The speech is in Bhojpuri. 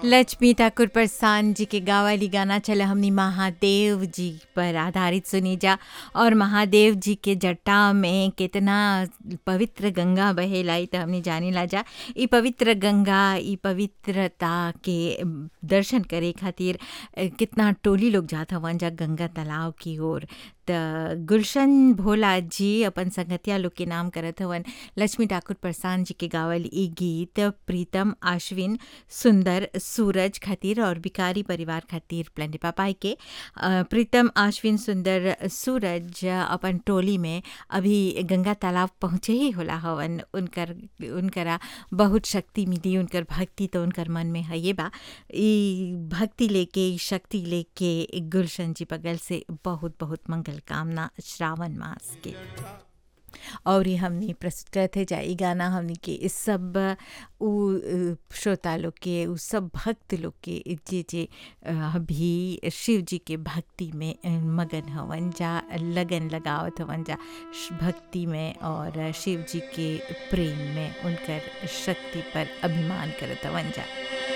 लक्ष्मी ठाकुर प्रसान जी के गावाली गाना चला हमनी महादेव जी पर आधारित सुनी जा और महादेव जी के जटा में कितना पवित्र गंगा बहेला ई त हमनी जानी ला जा ई पवित्र गंगा ई पवित्रता के दर्शन करे खातिर अ, कितना टोली लोग जात हवन जा गंगा तालाब की ओर त गुलशन भोला जी अपन संगतिया लोग के नाम करत हवन लक्ष्मी ठाकुर प्रसान जी के गावल ई गीत प्रीतम आश्विन सुंदर सूरज खातिर और बिकारी परिवार खातिर प्लेंडे पापाई के अ, प्रीतम आश्विन सुंदर सूरज अपन टोली में अभी गंगा तालाब पहुँचे ही होला हवन उनकर उनकरा बहुत शक्ति मिली उनकर भक्ति तो उनकर मन में है ये बा ई भक्ति लेके ई शक्ति लेके गुलशन जी बगल से बहुत बहुत मंगल कामना श्रावण मास के और ये हमने प्रस्तुत करते जा ई गाना हमने के इस सब उ अ, श्रोता लोग के उ सब भक्त लोग के जे जे अ, अभी शिव जी के भक्ति में अ, मगन हवन जा लगन लगावत हवन जा श- भक्ति में और शिव जी के प्रेम में उनकर शक्ति पर अभिमान करत हवन जा